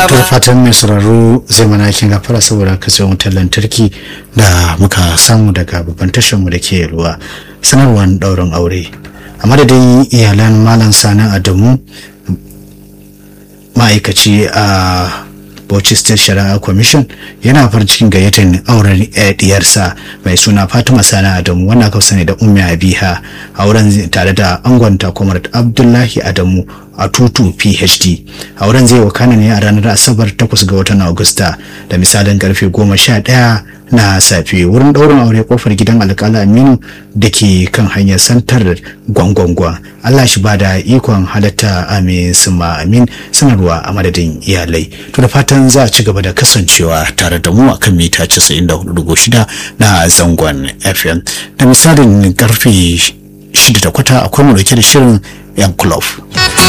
ba to fatan mai sauraro zai mana kin gafara saboda kasance wutar lantarki da muka samu daga babban tashar mu da ke ruwa sanarwar daurin aure a madadin iyalan malam sani adamu ma'aikaci a Bauchi State Shari'a Commission yana farin cikin gayyatar auren diyarsa mai suna Fatima Sani Adamu wanda aka sani da Ummi Abiha auren tare da angonta Comrade Abdullahi Adamu a tutu PhD auren zai wakana ne a ranar Asabar 8 ga watan Agusta da misalin karfe 11 na safe wurin ɗaurin aure kofar gidan alƙala Aminu da ke kan hanyar santar gwangwangwa Allah shi ba da ikon halatta amin suma amin sanarwa a madadin iyalai to da fatan za a ci gaba da kasancewa tare da mu akan mita 94.6 na zangon FM da misalin karfe 6 da kwata akwai mu dauke da shirin yan club